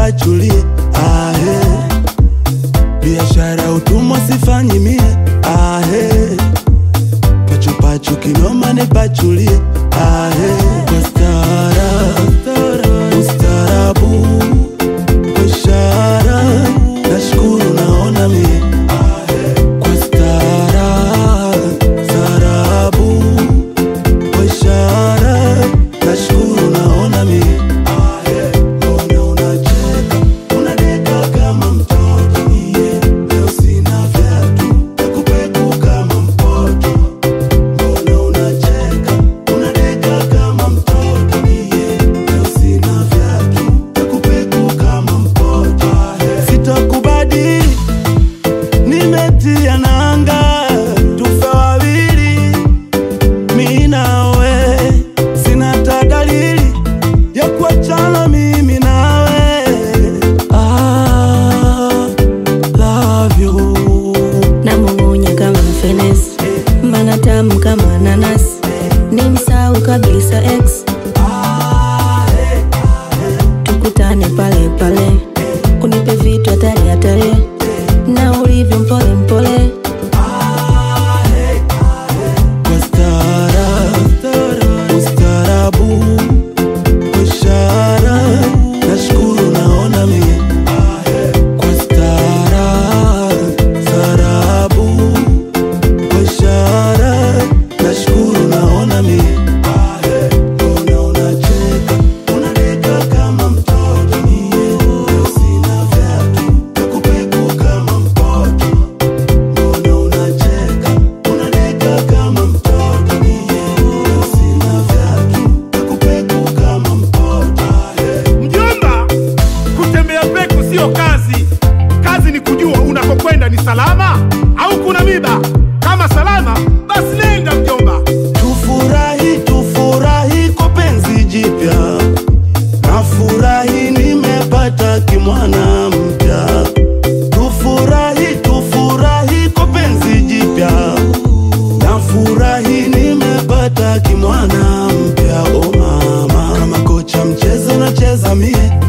nipachulie ahe biashara utumwa sifanyi mie ahe pachupachu kinoma nipachulie ahe kwa stara ustarabu ishara nashukuru naona mie kwa stara sarabu ishara nashukuru naona mie mbona unacheka unadeka kama mtoto iye leo sina vyatu takupeku kama mpoto mbona unacheka unadeka kama mtoto iye leo sina vyatu takupeku kama mpoto sitakubadili nimetia nanga tufe wawili mi nawe sina ta dalili ya kuachana mimi nawe ah, love you namung'unya kama fenesi mana tamu kama nanasi ni msau kabisa ex tukutane pale pale unipe vitu hatari hatari na ulivyo mpole mpole kwa stara ustarabu ishara nashukuru naona mie kwa stara sarabu ishara nashukuru naona mie mbona unacheka unadeka kama mtoto mie leo sina vyatu takupeku kama mpoto mbona unacheka unadeka kama mtoto mie leo sina vyatu takupeku kama mpoto Mjomba, kutembea peku sio kazi. Kazi ni kujua unakokwenda ni salama au kuna miba. Kama salama, basi nenda mjomba. Tufurahi, tufurahi kwa penzi jipya, nafurahi nimepata kimwana mpya. Tufurahi, tufurahi kwa penzi jipya, nafurahi nimepata kimwana mpya. Oh mama, kama kocha mchezo nacheza mie